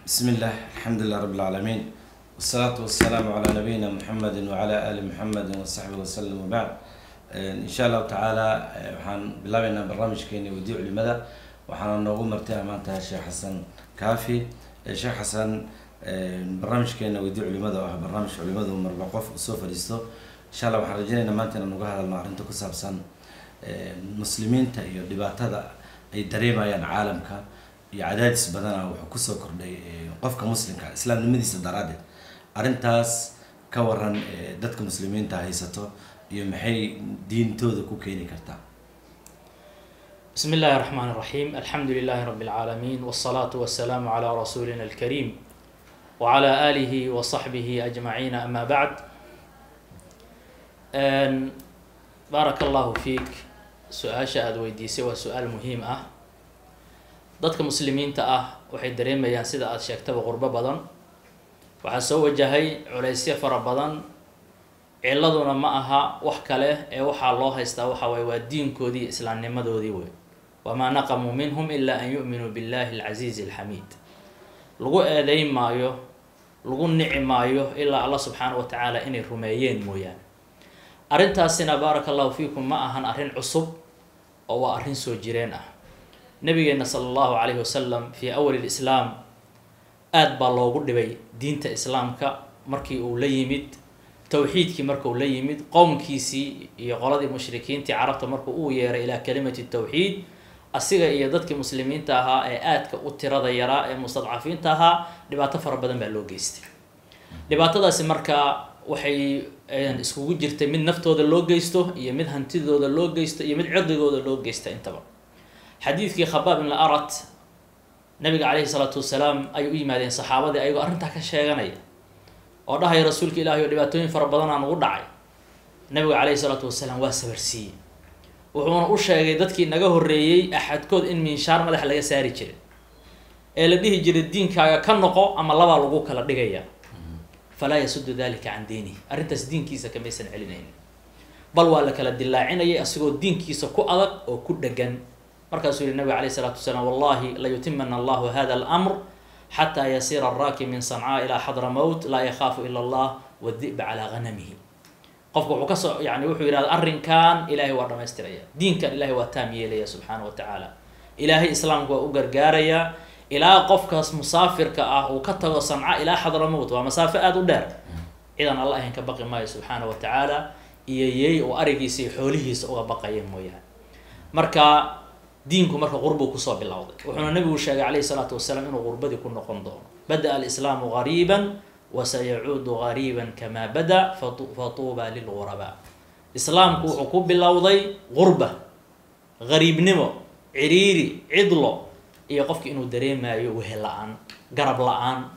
بسم الله الحمد لله رب العالمين والصلاة والسلام على نبينا محمد وعلى آل محمد وصحبه وسلم وبعد إن شاء الله تعالى waxaan bilaabeynaa barnaamijkeeni wadii culimada waxaana noogu martay maanta sheekh xasan kaafi sheekh xasan barnaamijkeena wadii culimada oo ah barnaamij culimadu marba qof usoo fadhiisto insha allah waxaan rajeynaynaa maanta inaan uga hadalno arrinta ku saabsan muslimiinta iyo dhibaatada ay dareemayaan caalamka iyo cadaadis badana wuxuu kusoo kordhay qofka muslimka islaamnimadiisa daraaddeed arrintaas ka waran dadka muslimiinta haysato iyo maxay diintooda ku keeni kartaa بسم الله الرحمن الرحيم الحمد لله رب العالمين والصلاة والسلام على رسولنا الكريم وعلى آله وصحبه أجمعين أما بعد أن بارك الله فيك سؤال شاهد ويديسي وسؤال مهم أه dadka muslimiinta ah waxay dareemayaan sida aada sheegtaba qurbo badan waxaa soo wajahay culaysyo fara badan ciladuna ma aha wax kale ee waxaa loo haystaa waxa waye waa diinkoodii iyo islaamnimadoodii wey wamaa naqamuu minhum ilaa an yu'minuu billahi alcasiizi alxamiid lagu eedeyn maayo lagu nici maayo ilaa allah subxaana wa tacaala inay rumeeyeen mooyaane arrintaasina baaraka allahu fiikum ma ahan arrin cusub oo waa arrin soo jireen ah nabigeena sala allahu calayhi wasalam fii awali lislaam aada baa loogu dhibay diinta islaamka markii uu la yimid towxiidkii markuu la yimid qowmkiisii iyo qoladii mushrikiintii carabta markuu uu yeeray ilaa kalimati tawxiid asiga iyo dadkii muslimiinta ahaa ee aadka u tirada yaraa ee mustadcafiinta ahaa dhibaato fara badan baa loo geystay dhibaatadaasi markaa waxay iskugu jirtay mid naftooda loo geysto iyo mid hantidooda loo geysto iyo mid cirdigooda loo geysta intaba xadiidkii khabaab ibn arat nabiga calayhi salaatu wasalaam ay u yimaadeen saxaabadii ayagoo arrintaa ka sheeganaya oo dhahaya rasuulka ilaahay oo dhibaatooyin fara badanaa nagu dhacay nabiga calayhi salaatu wasalaam waa sabarsiiyey wuxuuna u sheegay dadkii naga horreeyey axadkood in miinshaar madax laga saari jiray ee la dhihi jiray diinkaaga ka noqo ama labaa lagu kala dhigaya falaa yasudu dalika can diinihi arrintaas diinkiisa kamaysan celinaynin bal waa la kala dilaacinayay asigoo diinkiisa ku adag oo ku dhegan markaasuu yihi nabiga alayh isalaatu wasalaam wallahi layutimana allahu hada almr xataa yasiira araakib min sancaa ilaa xadra mowt laa yakhaafu ila allah wadi'ba calaa hanamihi qofku wuxuu kasoo yani wuxuu yidhahda arrinkan ilaahay waa dhamaystiraya diinkan ilahay waa taam yeelaya subxaana wa tacaala ilaahay islaamka waa u gargaarayaa ilaa qofkaas musaafirka ah uu ka tago sanca ilaa xadra mowt waa masaafo aada u dheer cidan alla ahayn ka baqi maayo subxaana wa tacaala iyo yey oo arigiisa iyo xoolihiisa uga baqaya mooyaane marka diinku marka qurbuu kusoo bilowday wuxuuna nabigu sheegay calayhi salaatu wasalaam inuu qurbadii ku noqon doono bada-a alislaamu gariiban wasayacuudu gariiban kamaa bada fatuuba lilgurabaa islaamku wuxuu ku bilowday qurba gariibnimo ciriiri cidlo iyo qofki inuu dareemayo wehe la-aan garab la-aan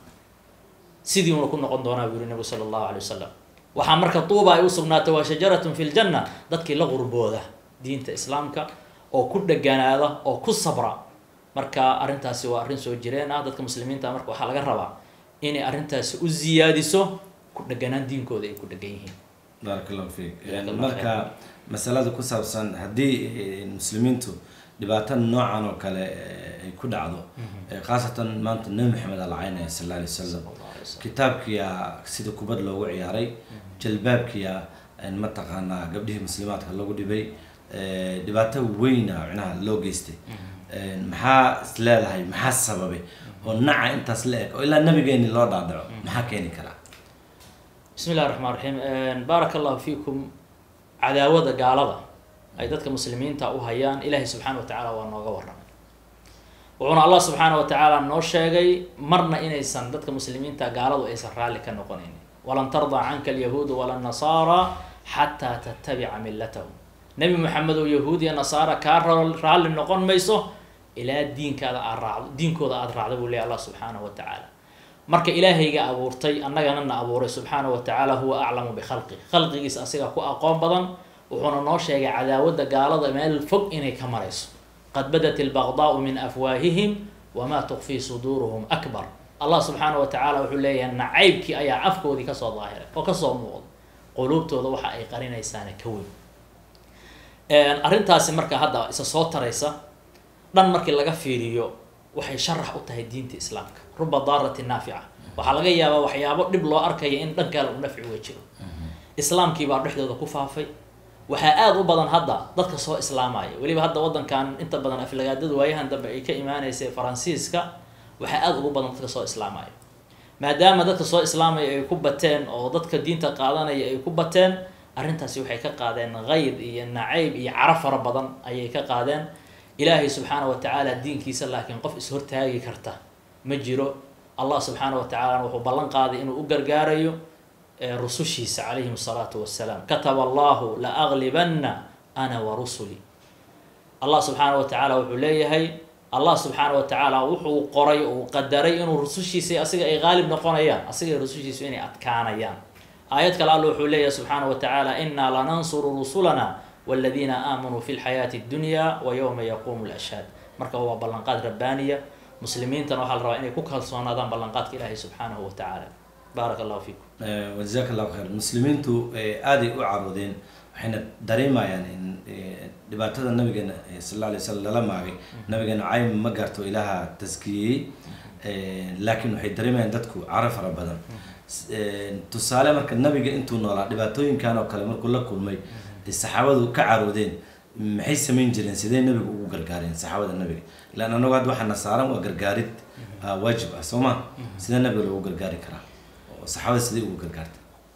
sidii uuna ku noqon doonaa buu yuri nabigu sala allahu alay wasalam waxaa marka tuuba ay u sugnaatay waa shajaratun fi ljanna dadkii la qurbooda diinta islaamka oo ku dheganaada oo ku sabra marka arrintaasi waa arrin soo jireen ah dadka muslimiinta marka waxaa laga rabaa inay arrintaasi u ziyaadiso ku dheganaan diinkooda ay ku dhegan yihiin baaraka allahu fiik marka masalada ku saabsan haddii muslimiintu dhibaato noocan oo kale ay ku dhacdo khaasatan maanta nabi maxamed alacaynaya sal alla alay wasalam kitaabkiyaa sida kubad loogu ciyaaray jalbaabkiya mataqaanaa gabdhihii muslimaadka lagu dhibay dhibaato weyna micnaha loo geystay maxaa is leedahay maxaa sababay oo naca intaas la eg oo ilaa nabigeeni loo dhaadhaco maxaa keeni karaa bismi illahi raxmaan raxiim baaraka allahu fiikum cadaawada gaalada ay dadka muslimiinta u hayaan ilaahay subxaana wa tacaala waa nooga warramay wuxuuna allah subxaana wa tacaala noo sheegay marna inaysan dadka muslimiinta gaaladu aysan raalli ka noqonaynin walan tardaa canka alyahuudu wala nasaara xataa tattabica millatahum nebi maxamed oo yahuud iyo nasaara kaa raalli noqon mayso ilaa diinkaada aad raacdo diinkooda aada raacdo buu leey allah subxaanahu wa tacaala marka ilaahayga abuurtay annagana na abuuray subxaanahu wa tacaala huwa aclamu bikhalqi khalqigiisa asiga ku aqoon badan wuxuuna noo sheegay cadaawadda gaalada meel fog inay ka marayso qad badat ilbaqdaau min afwaahihim wamaa tukfii suduuruhum akbar allah subxaanahu wa tacaala wuxuu leeyahay nacaybkii ayaa afkoodii kasoo daahiray oo kasoo muuqda quluubtooda waxa ay qarinaysaana ka weyn arrintaasi marka hadda isa soo taraysa dhan markii laga fiiriyo waxay sharax u tahay diinta islaamka ruba daaratin naafica waxaa laga yaabaa waxyaabo dhib loo arkaya in dhan kale u nafci uga jiro islaamkii baa dhexdooda ku faafay waxaa aada u badan hadda dadka soo islaamaya weliba hadda wadankan inta badan aflagaadada waayahan dambe ay ka imaanaysa faransiiska waxaa aada ugu badan dadka soo islaamaya maadaama dadka soo islaamaya ay ku bateen oo dadka diinta qaadanaya ay ku bateen arrintaasi waxay ka qaadeen kayd iyo nacayb iyo caro fara badan ayay ka qaadeen ilaahay subxaana wa tacaala diinkiisa laakiin qof is-hortaagi karta ma jiro allah subxaana wa tacaalana wuxuu ballan qaaday inuu u gargaarayo rusushiisa calayhim asalaatu wassalaam kataba allahu la aglibanna ana wa rusuli allah subxaana wa tacaala wuxuu leeyahay allah subxaana wa tacaala wuxuu qoray uu qadaray inuu rusushiisa asiga ay qaalib noqonayaan asiga rusushiisu inay adkaanayaan aayad kale alla wuxuu leeyahay subxaana wa tacaala inaa lanansuru rusulana waladiina aamanuu fi lxayaati اdunya wa yowma yaquumu lashhaad marka waa ballanqaad rabbaaniya muslimiintana waxaa la rabaa inay ku kalsoonaadaan ballanqaadka ilaahay subxaanahu wa tacaala baaraka allahu fiikum wajazaak allahu khayr muslimiintu aaday u caroodeen waxayna dareemayaan in dhibaatada nabigeena sal alla alay slam lala maagay nabigeena caym ma gaarto ilaaha taskiyeyey laakiin waxay dareemayaan dadku caro fara badan tusaale marka nabiga intuu noolaa dhibaatooyinkan oo kale markuu la kulmay saxaabadu ka caroodeen maxay samayn jireen sidee nabiga ugu gargaareen saxaabada nabiga ilaan anagu hadda waxaana saaran waa gargaarid waajib ah soo ma sidee nabiga loogu gargaari karaa oo saxaabada sidee ugu gargaarta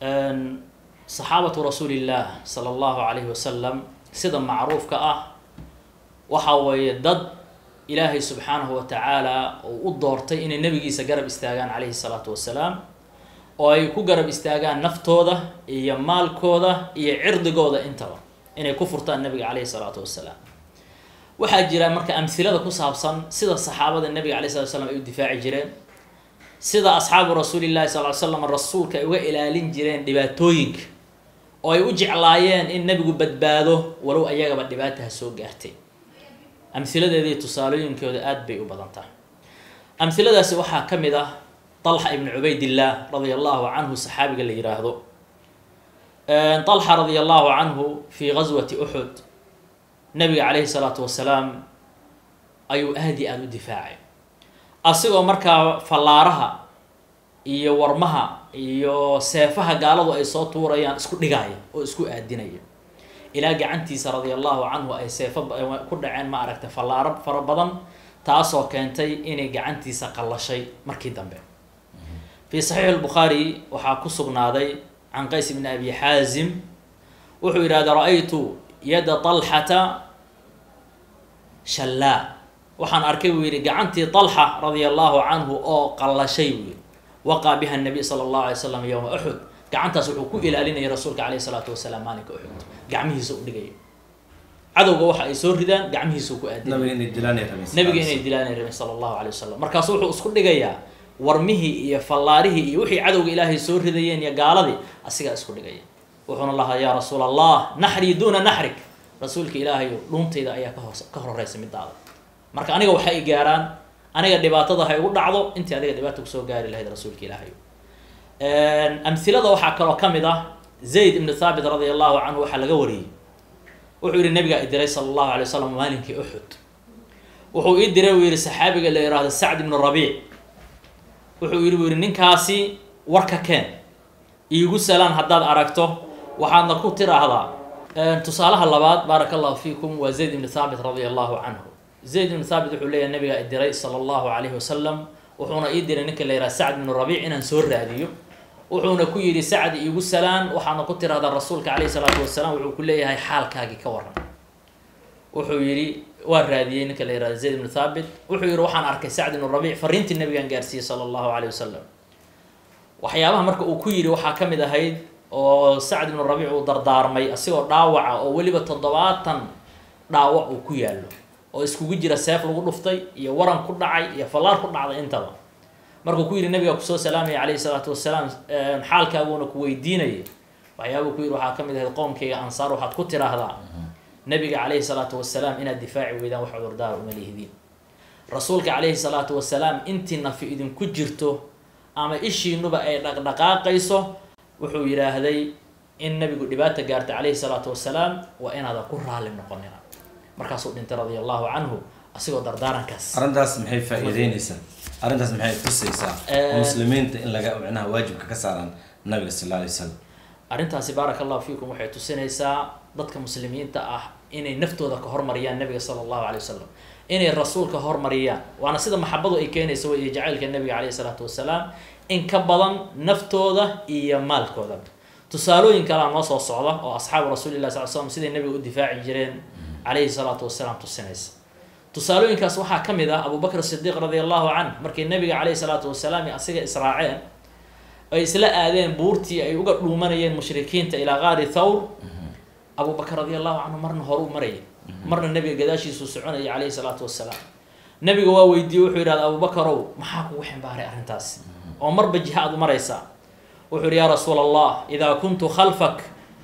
saxaabatu rasuulillaah sala allahu calayhi wasalam sida macruufka ah waxa weeye dad ilaahay subxaanahu wa tacaala uu u doortay inay nabigiisa garab istaagaan calayhi salaatu wasalaam oo ay ku garab istaagaan naftooda iyo maalkooda iyo cirdigooda intaba inay ku furtaan nabiga caleyhi salaatu wasalaam waxaa jira marka amhilada ku saabsan sida saxaabada nabiga alay slat slam ay u difaaci jireen sida asxaabu rasuulillahi sal ly slam rasuulka ay uga ilaalin jireen dhibaatooyinka oo ay u jeclaayeen in nabigu badbaado walow ayagaba dhibaataha soo gaartay amhiladeedii tusaalooyinkooda aada bay u badan tahay amhiladaasi waxaa ka mid ah طلحة بن عبيد الله رضي الله عنه صحابي اللي يراهدو طلحة رضي الله عنه في غزوة أحد نبي عليه الصلاة والسلام أيو أهدي أدو دفاعي أصيغو مركا فلارها iyo warmaha iyo seefaha gaaladu ay soo tuurayaan isku dhigaya oo isku aadinaya ilaa gacantiisa radia allahu canhu ay seefo ku dhaceen ma aragta fallaaro fara badan taasoo keentay inay gacantiisa qallashay markii dambe fi saxiix lbukhaari waxaa ku sugnaaday can qays bni abi xaazim wuxuu yidhahda ra-aytu yada talxata shallaa waxaan arkay buu yidhi gacantii talxa radia allahu canhu oo qallashay buu yidhi waqaa biha nabiy sala allahu alay slam yowma uxud gacantaas wuxuu ku ilaalinayay rasuulka caleyhi salaatu wasalaam maalinka uxud gacmihiisa u dhigaya cadowga waxa ay soo ridaan gacmihiisa ku aadinay nabiga inay dilaanay rabeen nabiga inay dilaanay rabeen sala allahu alay wasalam markaasu wuxuu isku dhigayaa warmihii iyo fallaarihii iyo wixii cadowga ilaahay soo ridayeen iyo gaaladii asigaa isku dhigaya wuxuuna lahaa yaa rasuul allah naxrii duuna naxrik rasuulka ilaahayo dhuuntayda ayaa kahoos ka horeysa midaada marka aniga waxay gaaraan aniga dhibaatada ha igu dhacdo intii adiga dhibaata kusoo gaari lahayd rasuulka ilaahayo amhilada waxaa kaloo ka mid ah zayd ibnu thaabit radia allahu canhu waxaa laga wariyey wuxuu yihi nabigaa i diray sala allahu alay wasalam maalinkii uxud wuxuu ii diray buu yihi saxaabiga la yihahdo sacd ibnu rabiic wuxuu yidhi buu yihi ninkaasi warka keen iigu salaan haddaad aragto waxaadna ku tiraahdaa tusaalaha labaad baaraka allahu fiikum waa zayd ibnu thaabit radia allahu canhu zayd ibnu thaabit wuxuu leeyahay nabigaa i diray sala allahu calayhi wasalam wuxuuna ii diray ninka la yidhaha sacd ibnu rabiic inaan soo raadiyo wuxuuna ku yidhi sacd iigu salaan waxaadna ku tiraahdaa rasuulka calayhi salaatu wasalaam wuxuu ku leeyahay xaalkaagii ka waran wuxuu yidhi waa raadiyey ninka la yihahdo zayd ibnu thaabit wuxuu yihi waxaan arkay sacd ibnu rabiic fariintii nabigaan gaarsiiyey sala allahu caleyh wasalam waxyaabaha marka uu ku yidhi waxaa ka mid ahayd oo sacd ibnu rabiic uu dardaarmay asigoo dhaawaca oo weliba toddobaatan dhaawac uu ku yaallo oo iskugu jira seef lagu dhuftay iyo waran ku dhacay iyo fallaar ku dhacday intaba markuu ku yidhi nabiga kusoo salaamaya calayhi salaatu wasalaam xaalkaaguuna ku weydiinaya waxyaabuu ku yidhi waxaa ka mid ahayd qoomkayga ansaar waxaad ku tiraahdaa nabiga calayhi salaatu wasalaam inaad difaaci weydaan wax cudurdaara uma lihidiin rasuulka calayhi salaatu wasalaam intii nafi idinku jirto ama ishiinuba ay dhaqdhaqaaqayso wuxuu yidhaahday in nabigu dhibaata gaarta calayhi salaatu wasalaam waa inaada ku raalli noqonina markaasuu dhintay radia allahu canhu asigoo dardaarankaas arrintaas maxay faa'iideynaysaa arrintaas maxay tusaysaa Eh, muslimiinta in laga micnaha waajibka ka saaraan nabiga sal alla alay wasalam arrintaasi baaraka allahu fiikum waxay tusinaysaa dadka muslimiinta ah inay naftooda ka hormariyaan nabiga sala allahu alay wasalam inay rasuulka hormariyaan waana sida maxabadu ay keenaysa wey iyo jacaylka nabiga caleyhi salaatu wasalaam in ka badan naftooda iyo maalkooda tusaalooyin kalea noo soo socda oo asxaabu rasuulilah sal slam siday nabiga u difaaci jireen caleyhi salaatu wasalaam tusinaysa tusaalooyinkaas waxaa ka mid ah abubakr sidiiq radi allahu canh markii nabiga caleyhi salaatu wasalaam iyo asiga israaceen ay isla aadeen buurtii ay uga dhuumanayeen mushrikiinta ilaa qaari thawr abubakr radi allahu canhu marna horuu marayay marna nabiga gadaashiisuu soconayay caleyhi salaatu wasalaam nabiga waa weydiiyey wuxuu yidhahda abubakarow maxaa kugu ximbaaray arrintaas oo marba jiha aad u maraysaa wuxuu yihi yaa rasuula allah idaa kuntu khalfak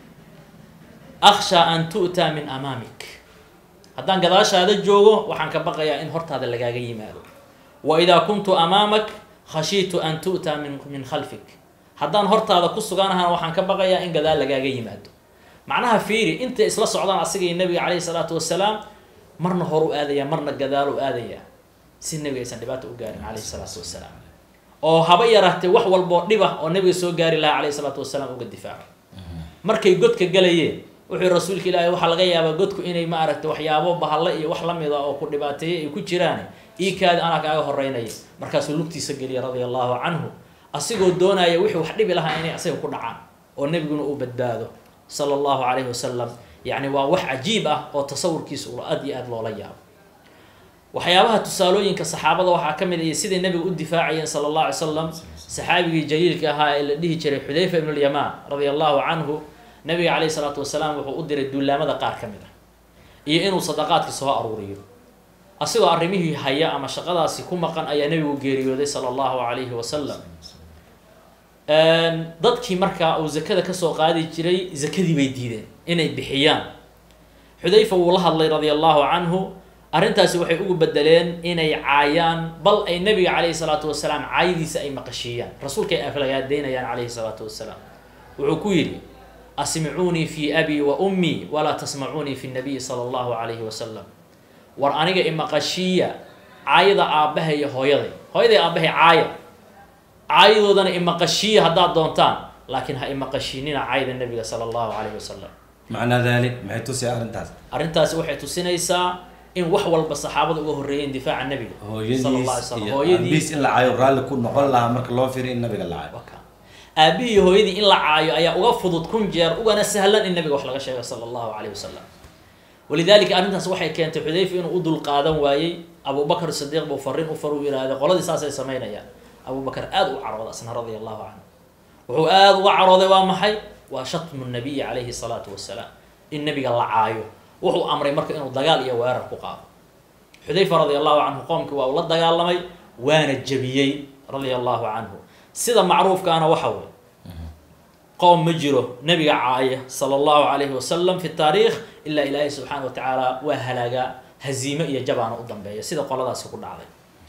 akhsha an tu'taa min amaamik haddaan gadaashaada joogo waxaan ka baqayaa in hortaada lagaaga yimaado wa idaa kuntu amaamak khashiitu an tu'taa min min khalfik haddaan hortaada ku suganahana waxaan ka baqayaa in gadaal lagaaga yimaado macnaha fiiri intay isla socdaan asiga iyo nabiga caleyhi salaatu wasalaam marna horu aadaya marna gadaal u aadaya si nabiga aysan dhibaato u gaarin caleyhi salaatu wasalaam oo haba yaraatee wax walboo dhib ah oo nabiga soo gaari lahaa caleyhi salaatu wasalaam uga difaaco markay godka galayeen wuxuu rasuulka ilaahay waxaa laga yaabaa godku inay ma aragtay waxyaabo bahalle iyo wax lamid a oo ku dhibaateeyay ay ku jiraan iikaadi anaa kaaga horeynaya markaasuu lugtiisa geliya radia allahu canhu asigoo doonaya wixii wax dhibi lahaa inay asaga ku dhacaan oo nebiguna uu badbaado sala allahu calayhi wasalam yacni waa wax cajiib ah oo tasawurkiisa ula aad iyo aad loola yaabo waxyaabaha tusaalooyinka saxaabada waxaa ka mid ah iyo siday nabiga u difaacayeen sala allahu alay salam saxaabigii jaliilka ahaa ee la dhihi jiray xudayfa ibnu lyamaan radia allahu canhu nabiga caleyhi salaatu wasalaam wuxuu u diray duulaamada qaar ka mid ah iyo inuu sadaqaadkii soo aruuriyo asigoo arrimihii haya ama shaqadaasi ku maqan ayaa nabigu geeriyooday sala allahu calayhi wasalam dadkii markaa uu zakada kasoo qaadi jiray zakadii bay diideen inay bixiyaan xudayfa wuu la hadlay radia allahu canhu arrintaasi waxay ugu bedeleen inay caayaan bal ay nabiga caleyhi salaatu wasalaam caayadiisa ay maqashiiyaan rasuulka ay aflagaadeynayaan caleyhi salaatu wasalaam wuxuu ku yidhi asmicuunii fi abi wa ummii walaa tasmacuunii fi nabiyi sala allahu calayhi wasalam war aniga imaqashiiya caayada aabbahay iyo hooyaday hooyaday aabbahay caaya caayadoodana imaqashiiya haddaad doontaan laakiin ha imaqashiinina caayada nabiga sala allahu calayhi wasalam macnaa dalik maxay tusaya arrintaas arrintaasi waxay tusinaysaa in wax walba saxaabada uga horreeyeen difaaca nabiga sala allah alay hooyadiis slam iyo hooyadii aabihiis in la caayo raalli ku noqon lahaa marka loo fiiriyo in nabiga la caayo waka aabihii iyo hooyadii in la caayo ayaa uga fudud kun jeer ugana sahlan in nabiga wax laga sheego sala allahu calayhi wasalam walidaalika arrintaas waxay keentay xudayfa inuu u dulqaadan waayey abubakar sidiiq buu farrin u far u yidhaahday qoladii saasay samaynayaan abubakar aada u carooday asna radia allahu canhu wuxuu aada uga carooday waa maxay waa shatmu nabiyi calayhi salaatu wasalaam in nabiga la caayo wuxuu amray marka inuu dagaal iyo weerar ku qaado xudayfa radia allahu canhu qoomkii waa uu la dagaalamay waana jebiyey radia allahu canhu sida macruufkaana waxa wey qoom ma jiro nabiga caaya sala allahu calayhi wasalam fi taariikh ilaa ilaahay subxaana wa tacaala waa halaagaa haziime iyo jabaana u dambeeya sida qoladaasi ku dhacday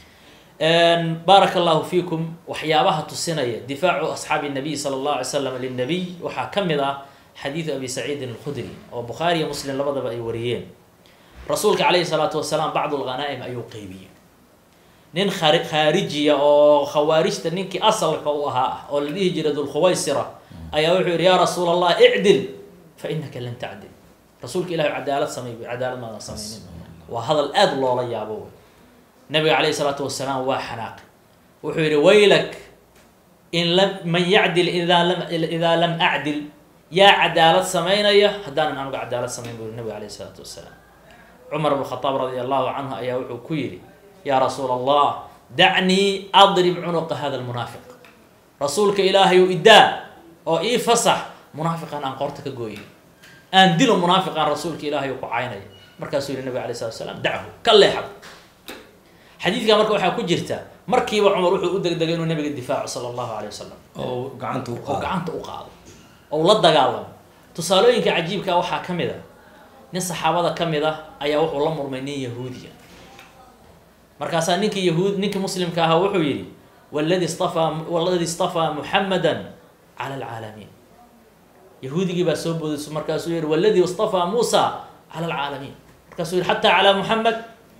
baaraka allahu fiikum waxyaabaha tusinaya difaacu asxaabi nabiy sala allahu alay slam linabiy waxaa ka mid ah xadiidu abi saciidin alkhudri oo bukhaari iyo muslim labadaba ay wariyeen rasuulka calayhi salaatu wasalaam bacdu lghanaa'im ayuu qeybiyey nin khari khaarijiya oo khawaarijta ninkii asalka u ahaa oo la dhihi jiray dulkhuwaysira ayaa wuxuu yidhi yaa rasuul allah icdil fa inaka lan tacdil rasuulka ilahi cadaalad samay buy cadaalad maadan samaynin waa hadal aada loola yaabo wey nabiga calayhi salaatu wasalaam waa xanaaqi wuxuu yidhi waylak in lam man yacdil idaa lam idaa lam acdil yaa cadaalad samaynaya haddaanan anugu cadaalad samayn buu yidhi nabiga calayhi salaatu wasalaam cumar bn khadaab radia allahu canhu ayaa wuxuu ku yidhi yaa rasuul allah dacnii adrib cunuqa hada lmunaafiq rasuulka ilaahayu idaa oo ii fasax munaafiqan aan qoorta ka gooyay aan dilo munaafiqan rasuulka ilaahay ku caynaya markaasuu yihi nabig alay slat slam dachu ka leexab xadiidka marka waxaa ku jirta markiiba cumar wuxuu u degdegay inuu nabiga difaaco sala allahu alay wasalam oo gacanta u oo qaado gacanta u qaado oo la dagaalamo tusaalooyinka cajiibka waxaa ka mid a nin saxaabada ka mid ah ayaa wuxuu la murmay nin yahuudiya markaasaa ninkii yahuud ninkii muslimka ahaa wuxuu yidhi waladi stafaa waladi istafaa muxamadan cala alcaalamiin yahuudigii baa soo boodayso markaasuu yihi waladi istafaa muusa cala alcaalamiin markaasuu yihi xataa calaa muxamed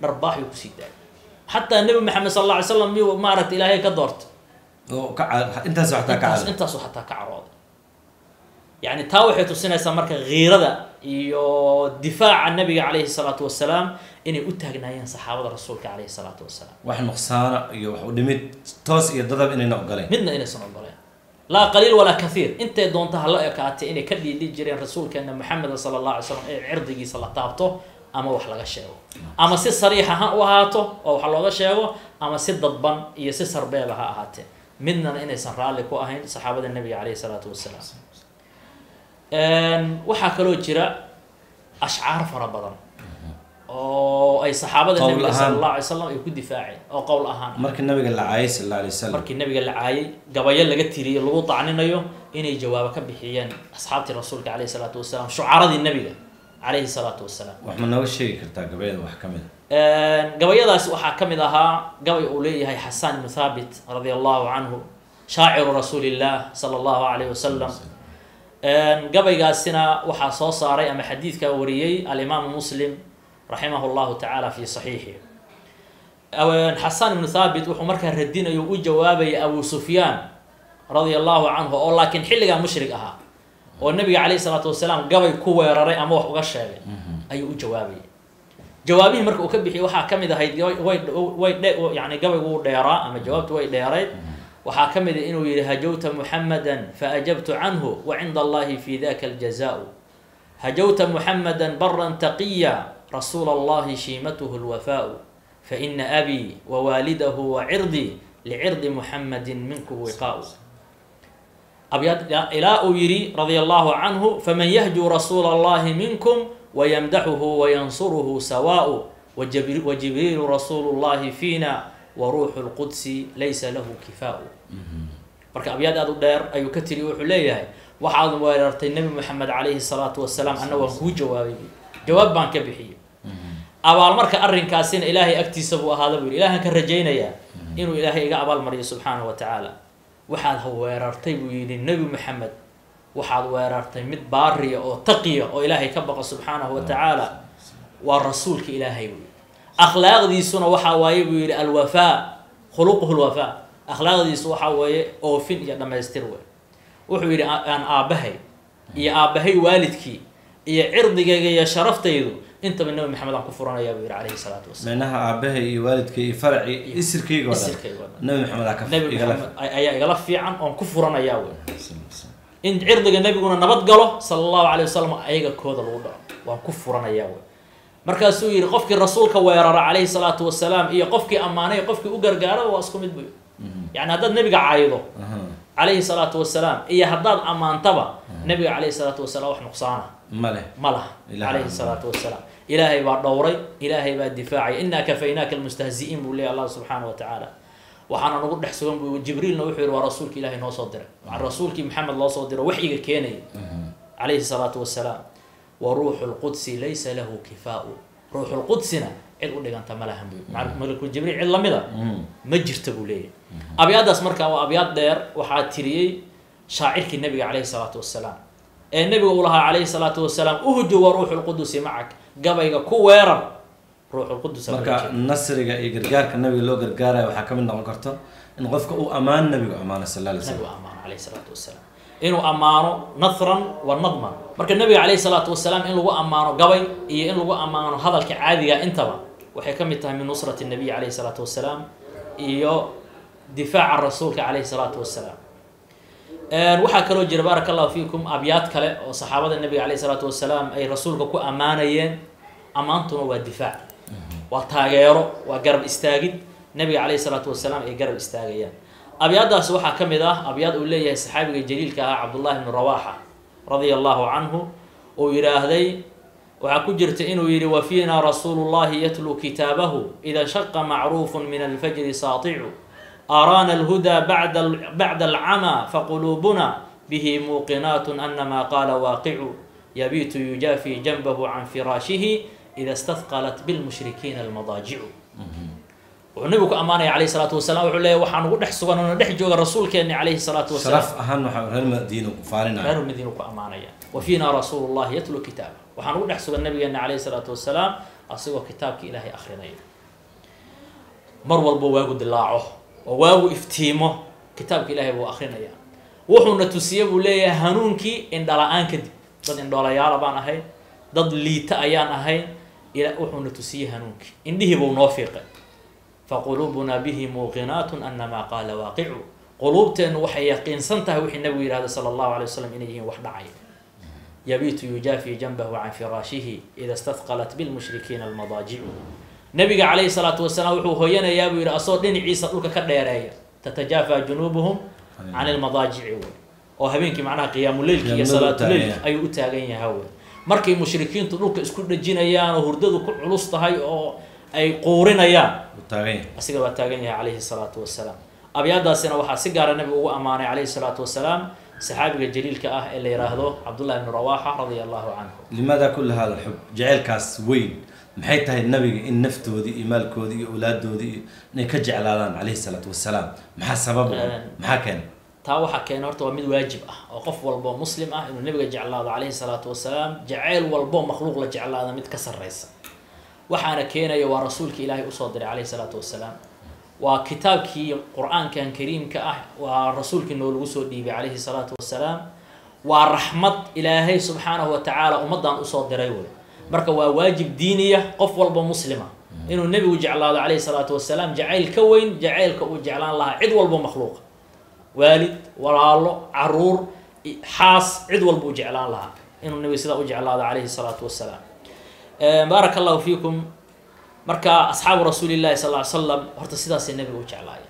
dharbaaxuu kusii daayay xataa nebi maxamed sal alla alay slam miyuu maaragta ilaahay ka doorta oo ka ca- intaas xataa ka intaas cad intaasuu xataa ka carooday yani taa waxay tusinaysaa marka kiirada iyo difaaca nabiga calayhi salaatu wasalaam inay u taagnaayeen saxaabada rasuulka calayhi salaatu wasalaam wax nuqsaana iyo wax u dhimid toos iyo dadab inayna ogoleen midna inaysan ogoleen laa qaliil walaa kathiir intay doonta hala ekaatay inay ka dhiidhi jireen rasuulkeena maxameda sala allah alay slam ee cirdigiisa la taabto ama wax laga sheego ama si sariixa ha u ahaato oo wax looga sheego ama si dadban iyo si sarbeeba ha ahaatee midnana inaysan raalli ku ahayn saxaabada nebiga calayhi salaatu wasalaam waxaa kaloo jira ashcaar fara badan oo ay saxaabada Qowl nebiga sala ahaan. allah alay slam ay ku difaaceen oo qowl ahaan ah. markii nabiga la caayay sal alla alay wasalam markii nabiga la caayay gabayo laga tiriyey lagu dacninayo inay jawaabo ka bixiyeen asxaabtii rasuulka calayhi salaatu wasalaam shucaradii nebiga calayhi salaatu wasalaam wax ma nooga sheegi kartaa gabayada wax ka mid a gabayadaas waxaa ka mid ahaa gabay uu leeyahay xasan ibnu thaabit radia allahu canhu shaaciru rasuulillah sala allahu calayhi wasalam gabaygaasina waxaa soo saaray ama xadiidka wariyey alimaamu muslim raximah llahu tacaala fi saxiixi xasan ibnu thaabit wuxuu markaa radinayo u jawaabayay abu sufyaan radia allahu canhu oo laakiin xilligaa mushrig ahaa oo nabiga calayhi salaatu wasalaam gabay ku weeraray ama wax uga sheegay ayuu u jawaabayay jawaabihii marka uu ka bixiyay waxaa ka mid ahayd gabay- way way dhe yani gabaygu wuu dheeraa ama jawaabtu way dheerayd waxaa ka mid a inuu yihi hajawta muxamadan faajabtu canhu wa cinda allahi fi daka aljazaau hajawta muxamadan baran taqiya rasuula allahi shiimatuhu lwafaau faina abii wawaalidahu wacirdi licirdi muxamadin minku wiqaau abyaad ilaa uu yidhi radia allahu canhu faman yahjuu rasuula allahi minkum wayamdaxuhu wayansuruhu sawaau wajabri- wajibriilu rasuulu llahi fiina waruuxu lqudsi laysa lahu kifaau marka abyaad aad u dheer ayuu ka tiri wuxuu leeyahay waxaad weerartay nebi moxamed calayhi salaatu wasalaam anna waan kuu jawaabay buui jawaab baan ka bixiyey abaal marka arrinkaasina ilaahay agtiisa buu ahaada buu yidhi ilaahan ka rajaynayaa inuu ilaahay iga abaal mariyo subxaanahu wa tacaala waxaad ha weerartay buu yidhi nebi moxamed waxaad weerartay mid baariya oo taqiya oo ilaahay ka baqa subxaanahu wa tacaala waa rasuulka ilaahay buu yidhi akhlaaqdiisuna waxaa waaye buu yidhi alwafaa khuluquhu lwafaa akhlaaqdiisu waxaa weeye oofin iyo dhammaystir wey wuxuu yidhi "A- aan aabbahay iyo aabbahay waalidkii iyo cirdigayga iyo sharaftaydu intaba nebi maxamed aan ku furanayaa buu yidhi calayhi salaatu wasalaam meenaha aabahay iyo waalidkay iyo faracii isirkayga oo dhan isirkayga oo dhan. nabi maxamed aa ka nebi igala maxamed ay- ayaa igala fiican oon ku furanayaa wey in cirdiga nebiguna nabad galo sala allahu calay wasalam ayaga kooda lagu dhaco waan ku furanayaa wey markaasuu yidhi qofkii rasuulka weerara calayhi salaatu wasalaam iyo qofkii ammaanay iyo qofkii u gargaaraba waa isku mid buy yani haddaad nebiga caydo calayhi salaatu wasalaam iyo haddaad ammaantaba nebiga calayhi salaatu wasalaam wax nuqsaana ma leh ma laha Ilaah calayhi ma salaatu wasalaam ilaahay baa dhowray ilaahay baa difaacay inaa kafaynaaka almustahzi'iin buu leeyahy allah subxaana wa tacaala waxaana nagu dhex sugan buu jibriilna wuxuu yihi waa rasuulki ilaahay noo soo diray waa rasuulkii maxamed loo soo diro waxyiga keenaya calayhi salaatu wasalaam wa ruuxu lqudsi laysa lahu kifaau ruuxu lqudsina cid u dhiganta ma lahan buu Maca- malakul jibriil cid lamida ma jirta buu leeyahay abyaadaas marka waa abyaad dheer waxaa tiriyey shaacirkii nabiga calayhi salaatu wasalaam ee nabiga uu lahaa calayhi salaatu wasalaam uhju wa ruuxu lqudusi macak gabayga ku weerar ruuxu lqudus marka nasriga iyo gargaarka nabiga loo gargaarayo waxaa ka mid noqon karto in qofka uu ammaan nabigu ammaano sal alla alay nabigu slam ammaano calayhi salaatu wasalaam inuu ammaano nathran wa nadman marka nabiga calayhi salaatu wasalaam in lagu ammaano gabay iyo in lagu ammaano hadalka caadiga intaba waxay ka mid tahay min nusrati nabiy calayhi salaatu wasalaam iyo difaaca rasuulka calayhi salaatu wasalaam waxaa kaloo jira baaraka allahu fiikum abyaad kale oo saxaabada nabiga calayhi salaatu wasalaam ay rasuulka ku ammaanayeen ammaantuna waa difaac waa taageero waa garab istaagid nabiga calayhi salaatu wasalaam ay garab istaagayaan abyaadaas waxaa ka mid ah abyaad uu leeyahay saxaabiga jaliilka ahaa cabdullahi bnu rawaxa radia allahu canhu uu yidhaahday waxaa ku jirta inuu yidhi wa fiina rasuulu llahi yatluu kitaabahu ida shaqa macruufun min alfajri saaticu araana alhudaa bacda bacda alcamaa faquluubuna bihi muuqinaat anama qaala waaqicu yabiitu yujaafi janbahu can firaashihi ida stahqalat bilmushrikiina almadaajicu wuxuu nabigu ku ammaanaya calayhi salaatu wasalaam wuxuu leeyahy waxaa nugu dhex sugan oo dhex jooga rasuulkeenni calayhi salaatu wasalaam sharaf ahaan waxaa reer madiina ku faalinaya reer madiinu ku ammaanaya wa fiina rasuulu llahi yatlu kitaaba waxaa nugu dhex sugan nabigeena calayhi salaatu wasalaam asigoo kitaabki ilaahay akrinaya mar walba waagu dilaaco oo waagu iftiimo kitaabka ilaahay buu akrinaya wuxuuna tusiye buu leeyahay hanuunkii indhala-aan kadib dad indhoolayaala baan ahayn dad liita ayaan ahayn ila wuxuuna tusiyey hanuunkii indhihii buu noo fiiqay faquluubunaa bihi muuqinaatun anamaa qaala waaqicu quluubteennu waxay yaqiinsan tahay wixii nabigu yidhahda sala allahu alay wasalam inay yihiin wax dhacaya yabiitu yujaafi janbahu can firaashihi ida stadqalat bilmushrikiina almadaajicu nabiga calayhi salaatu wasalaam wuxuu hooyanayaa buu yidhi asoo dhinaciisa dhulka ka dheereeya tatajaafa junuubuhum can ilmadaajici wey oo habeenkii macnaha qiyaamuleylki iyo salaatuleyl ayuu u taagan yahay wey markay mushrikiintu dhulka isku dhajinayaan oo hurdadu ku culus tahay oo ay quurinayaan asiga waa taagan yahay calayhi salaatu wasalaam abyaadaasina waxaa si gaara nabigu ugu ammaanay calayhi salaatu wasalaam saxaabiga jaliilka ah ee la yidhaahdo cabdullahi bnu rawaxa radia allahu canhu limaada kula hada alxub jaceylkaas weyn maxay tahay nabiga in naftoodii iyo maalkoodii iyo awlaadoodii iyo inay ka jeclaadaan calayhi salaatu wasalaam maxaa sabab maxaa keena taa waxaa keena horta waa mid waajib ah oo qof walbo muslim ah inuu nabiga jeclaado calayhi salaatu wasalaam jaceyl walbo makhluuq la jeclaada mid ka sarreysa waxaana keenaya waa rasuulka ilaahay usoo diray calayhi salaatu wasalaam waa kitaabkii qur-aankan kariimka ah waa rasuulkii noo lagu soo dhiibay calayhi salaatu wasalaam waa raxmad ilaahay subxaanahu wa tacaala ummaddan usoo diray wey marka waa waajib diiniya qof walba muslima inuu nebigu jeclaado calayhi salaatu wasalaam jacayl ka weyn jacaylka uu jeclaan lahaa cid walbo makhluuqa waalid walaalo caruur xaas cid walba u jeclaan lahaa inuu nebiga sidaa u jeclaado calayhi salaatu wasalaam baaraka allahu fiikum marka asxaabu rasuuli llahi sal ly slam horta sidaasay nebiga u jeclaaya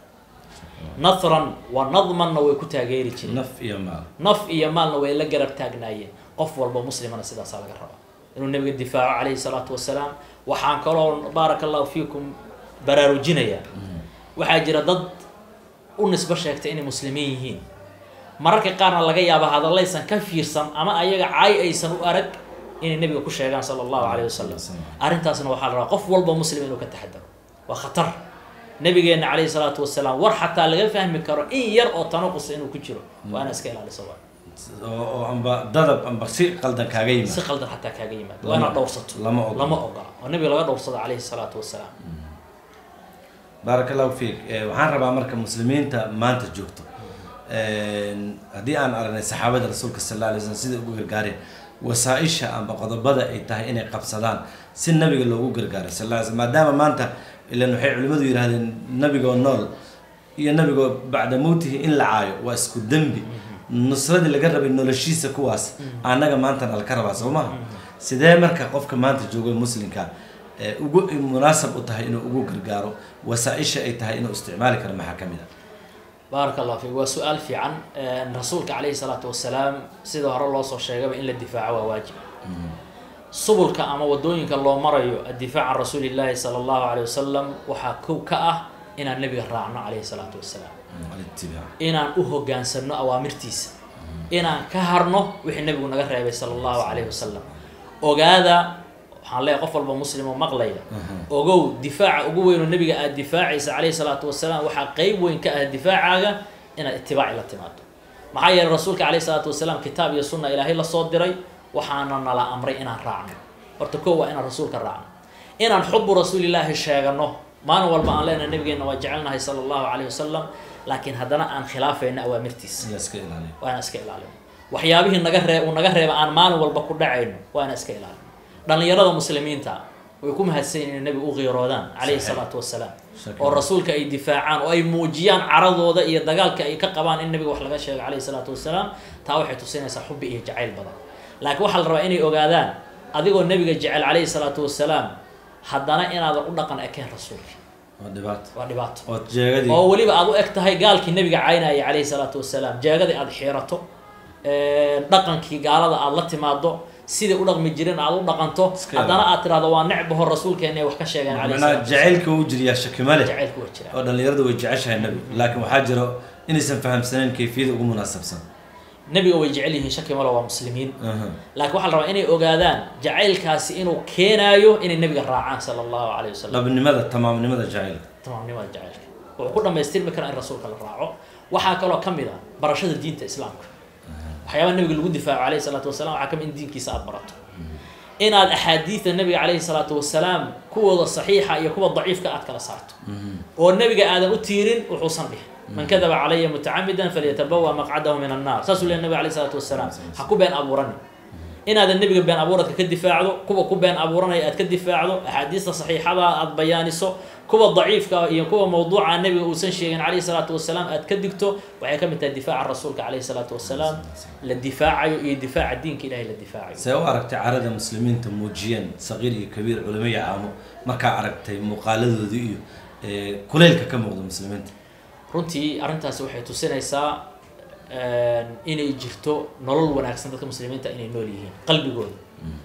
nathran wa nadmanna way ku taageeri jireen naf iyo maal naf iyo maalna way la garab taagnaayeen qof walba muslimana sidaasaa laga rabaa inuu nebiga difaaco calayhi salaatu wasalaam waxaan kaloo baaraka allahu fiikum baraarujinayaa waxaa jira dad u nisbo sheegtay inay muslimiin yihiin mararka qaarna laga yaaba hadallaysan ka fiirsan ama ayaga caay aysan u arag inay nebiga ku sheegaan sala allahu calayh wasalam arrintaasna waxaa la rabaa qof walba muslim inuu ka taxadaro waa khatar nabigeenna calayhi salaatu wasalaam war xataa laga fahmi karo in yar oo tanaqus inuu ku jiro waa ina iska ilaaliso waa oo amba dadab amba si qaldan kaaga si yimaad qaldan xataa kaaga yimaado waa inaad dhowrsato lama ogola. lama ogola oo nabiga laga dhowrsado calayhi salaatu wasalaam baaraka allahu fiik Eh, waxaan rabaa marka muslimiinta maanta joogto haddii aan aragnay saxaabada rasuulka sal alla alay slam sida ugu gargaareen wasaa-isha amba qodobada ay tahay inay qabsadaan si nabiga loogu gargaaro sal alla alay slam maadaama maanta ilan waxay culimmadu yidhahdeen nabigoo nool iyo nabigoo bacda mowtihi in la caayo waa isku dembi nusradii laga rabay noloshiisa kuwaas annaga maantana laka rabaa soo maha sidee marka qofka maanta joogo muslimka ee ugu munaasab u tahay inuu ugu gargaaro wasaa-isha ay tahay inuu isticmaali karo maxaa ka mid a baaraka allah fiik waa su-aal fiican rasuulka calayhi salaatu wasalaam sida hore loo soo sheegaba in la difaaco waa waajib subulka ama wadooyinka loo marayo addifaac can rasuuli llahi sala allahu calayh wasalam waxaa kow ka ah inaan nebiga raacno calayhi salaatu wasalaam alitibaac inaan u hogaansano awaamirtiisa inaan ka harno wixii nebigu naga reebay sala allahu calayhi wasalam ogaada waxaan leeyahay qof walba muslim oo maqlaya ogow difaaca ugu weyn oo nebiga aada difaacaysa calayhi salaatu wasalaam waxaa qeyb weyn ka ah difaacaaga inaad itibaaci la timaado maxaa yeelay rasuulka calayhi salaatu wasalaam kitaab iyo sunna ilaahay la soo diray waxaana nala amray inaan raacno horta koo waa inaan rasuulka raacno inaan xubu rasuulilaahi sheegano maalin walba aan leenahay nabigeenna waa jecelnahay sala allahu calayhi wasalam laakiin haddana aan khilaafayno awaamirtiisa in la iska ilaaliyo waa inaan iska ilaalino waxyaabihii naga ree uu naga reeba aan maalin walba ku dhacayno waa inaan iska ilaalino dhallinyarada muslimiinta way ku mahadsan yihin inay nabiga u qiiroodaan calayhi Saxiix. salaatu wasalaam Shaki. oo rasuulka ay difaacaan oo ay muujiyaan caradooda iyo dagaalka ay ka qabaan in nabiga wax laga sheego calayhi salaatu wasalaam taa waxay tusinaysaa xubbi iyo jacayl badan laakiin waxaa la rabaa inay ogaadaan adigoo nabiga jecel calayhi salaatu wasalaam haddana inaadan u dhaqan ekeen rasuulka waa dhibaato waa dhibaato oo jeegadii oo weliba aad u eg tahay gaalkii nabiga caynaya calayhi salaatu wasalaam jeegadii aada xiirato dhaqankii gaalada aada la timaado sidai u dhaqmi jireen aada u dhaqanto Iska haddana aad tirahdo waa necbaho rasuulkeena ay wax ka sheegeen calayhi macnaha salaatu wasalaam jacaylka uu jiriyaa shaki ma leh jacaylku waa jiraa oo dhallinyaradu way jeceshahay nabiga laakiin waxaa jiro inaysan fahamsanayn kayfiyada ugu munaasabsan nabiga way jecel yihiin shaki malo waa muslimiin Aha. laakiin waxaa la rabaa inay ogaadaan jacaylkaasi inuu keenaayo inay nabiga raacaan sala allahu calayhi wasalam dhabnimada tamaamnimada jacaylka tamaamnimada jacaylka wuxuu ku dhamaystirmi karaa in rasuulka la raaco waxaa kaloo ka mid ah barashada diinta islaamka waxyaabaha nabiga lagu difaaco calayhi salaatu wasalaam waxaa ka mid in diinkiisa aada barato inaad axaadiida nabiga calayhi salaatu wasalaam kuwooda saxiixa iyo kuwa daciifka aad kala saarto oo nebiga aadan u tiirin wuxuusan dhihin man kadaba calaya mutacamidan falyatabawa maqcadahu min annaar saasuu leeyahy nabiga calayhi salaatu wasalaam ha ku been abuurani inaadan nebiga been abuuradka ka difaacdo kuwa ku been abuuranaya aad ka difaacdo axaadiista saxiixada aad bayaaniso kuwa daciifka iyo kuwa mawduuca nebiga uusan sheegin calayhi salaatu wasalaam aad ka digto waxay ka mid tahay difaaca rasuulka calayhi salaatu wasalaam la difaacayo iyo difaaca diinka ilahay la difaacayo see u aragtay carada muslimiinta muujiyeen saqiir iyo kabiir culimo iyo caamo markaa aragtay muuqaaladooda iyo eh, kulaylka ka muuqda muslimiinta runtii arrintaasi waxay tusinaysaa inay jirto nolol wanaagsan dadka muslimiinta inay nool yihiin qalbigooda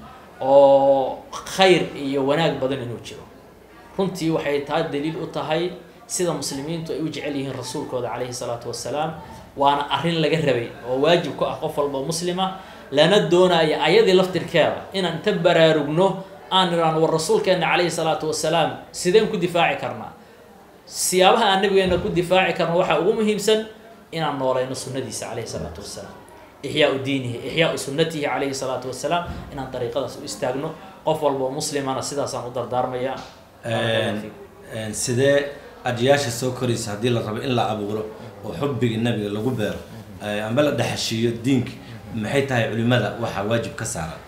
oo khayr iyo wanaag badan inuu jiro runtii waxay taa daliil u tahay sida muslimiintu ay u jecel yihiin rasuulkooda calayhi salaatu wasalaam waana arrin laga rabay oo waajib ku ah qof walba muslima lana doonaya ayadii laftirkeeda inaan inta baraarugno aan idhaano war rasuulkeena calayhi salaatu wasalaam sideen ku difaaci karnaa siyaabaha aan nabigeena ku difaaci karno waxaa ugu muhiimsan inaan noolayno sunnadiisa calayhi salaatu wasalaam ixyaau diinihi ixyaau sunnatihi calayhi salaatu wasalaam inaan dariiqadaas u istaagno qof walboo muslimana sidaasaan u dardaarmaya Een, sidee adyaasha soo koraysa haddii la rabo in la abuuro oo xubbiga nabiga lagu beero eh, amba la dhexeshiiyo diinka maxay tahay culimada waxaa waajib ka saaran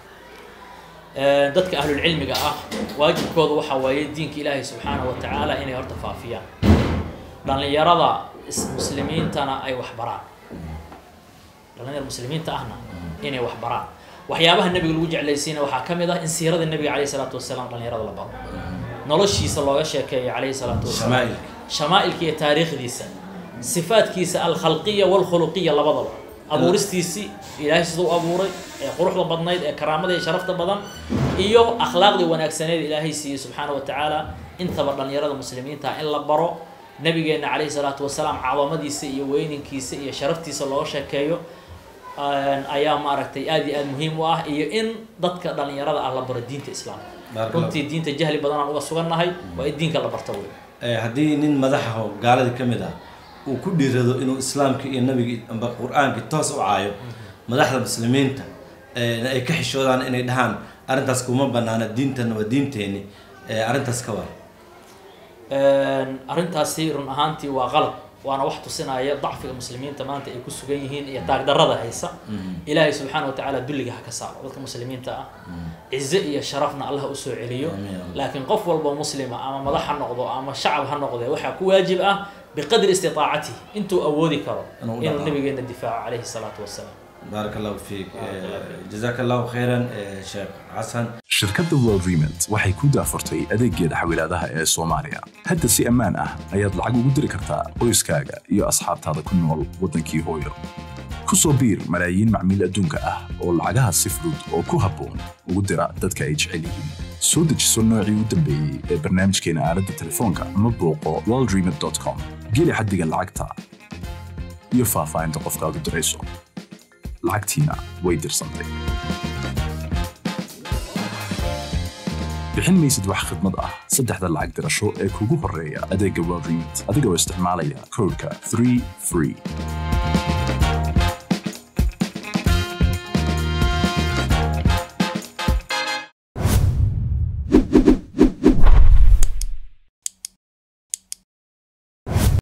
dadka ahlulcilmiga ah waajibkooda waxaa waaye diinka ilaahay subxaanahu wa tacaala inay horta faafiyaan dhallinyarada is- muslimiintana ay wax baraan dhallinyar muslimiinta ahna inay wax baraan waxyaabaha nebiga lagu jeclaysiina waxaa ka mid ah in siirada nebiga calayhi salaatu wasalaam dhallinyarada la baro noloshiisa looga sheekeeyo calayhi salaatu wasalaam shamaa'ilka shamaa'ilka iyo taariikhdiisa sifaadkiisa alkhalqiya walkhuluqiya labadaba abuuristiisii ilaahay siduu u abuuray ee quruxda badnayd ee karaamada iyo sharafta badan iyo akhlaaqdii wanaagsaneed ilaahay siiyey subxaana wa tacaala intaba dhallinyarada muslimiinta in la baro nabigeena calayhi salaatu wasalaam cadamadiisa iyo weyninkiisa iyo sharaftiisa looga sheekeeyo een, ayaa maaragtay aad iyo aad muhiim u ah iyo in dadka dhallinyarada ah la baro diinta islaamka Barakallahu. runtii diinta jahli badanaan uga sugannahay waa in diinka la barto wey Eh, haddii nin madaxaho gaaladii ka mid ah uu ku dhiirado inuu islaamka iyo nabiga amba qur-aanka toos u caayo madaxda muslimiinta eh, ay ka xishoodaan inay dhahaan arrintaas kuma banaana diintana waa diinteeni eh, arrintaas ka war Een, arrintaasi run ahaantii waa qalab waana wax tusinaya dacfiga muslimiinta maanta ay ku sugan yihiin iyo taagdarrada haysa ilaahay subxaana wa tacaala dulliga ha ka saaro dadka muslimiinta ah cize iyo sharafna allah ha usoo celiyo Amiin, amiin. laakiin qof walba muslima ama madax ha noqdo ama shacab ha noqde waxaa ku waajib ah biqadri istitaacatihi intuu awoodi karo Inuu u inuu dhaqaaqo. nabigeena difaaco calayhi salaatu wasalaam baarak allahu fiik jazaaka allahu khayran eh, sheekh xasan shirkadda world remit waxay ku daafurtay adeeggeeda xawilaadaha ee soomaaliya hadda si ammaan ah ayaad lacag ugu diri kartaa qoyskaaga iyo asxaabtaada ku nool waddankii hooyo ku soo biir malaayiin macmiil adduunka ah oo lacagaha si fudud oo ku habboon ugu dira dadka ay jecel yihiin soo dejiso noocii u dambeeyey ee barnaamijkeena aaladda telefoonka ama booqo worldremit.com geli xaddiga lacagta iyo faahfaahinta qofkaad u dirayso lacagtiina way dirsantay bixin maysid wax khidmad ah saddexda lacag dirasho ee kugu horreeya adeegga world remit adigoo isticmaalaya koodhka 3 free